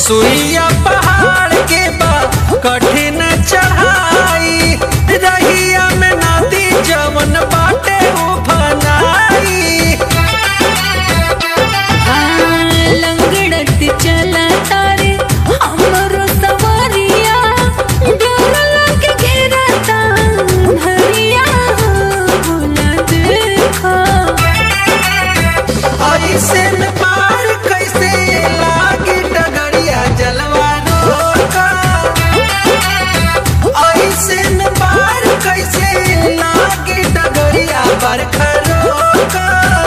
सुइया पहाड़ के बा कठिन चढ़ाई रहिया में नदी जवन बाटे उफनाई लंगड़त चला तारे हमरो सवारिया डर लगे घेरता धरिया भोला देखा ऐसे में पार कैसे लागी डगरिया जलवा रोका ऐसे में पार कैसे लागी डगरिया बरखा रोका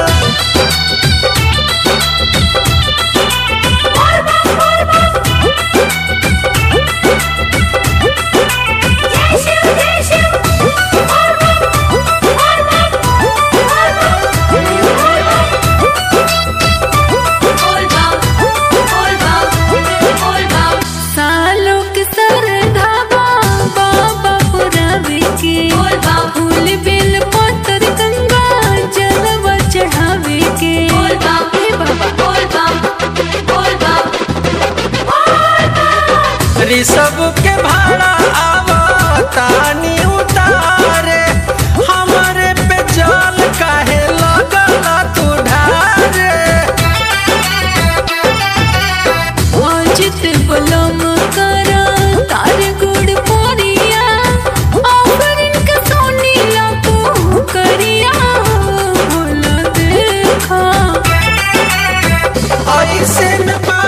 सालों के सरधावा बाबा पुरावे के फूल बेल पत्तर गंगा जलवा चढ़ावे के हे बाबा ऋषभ के भाड़ा आवा तानी उतारे हमरे पे जल काहे लगला तू ढारे अजित बलम करा तार गुड़ पोरिया ऑफरिन के सोनी लापो करिया भोला देखा ऐसे में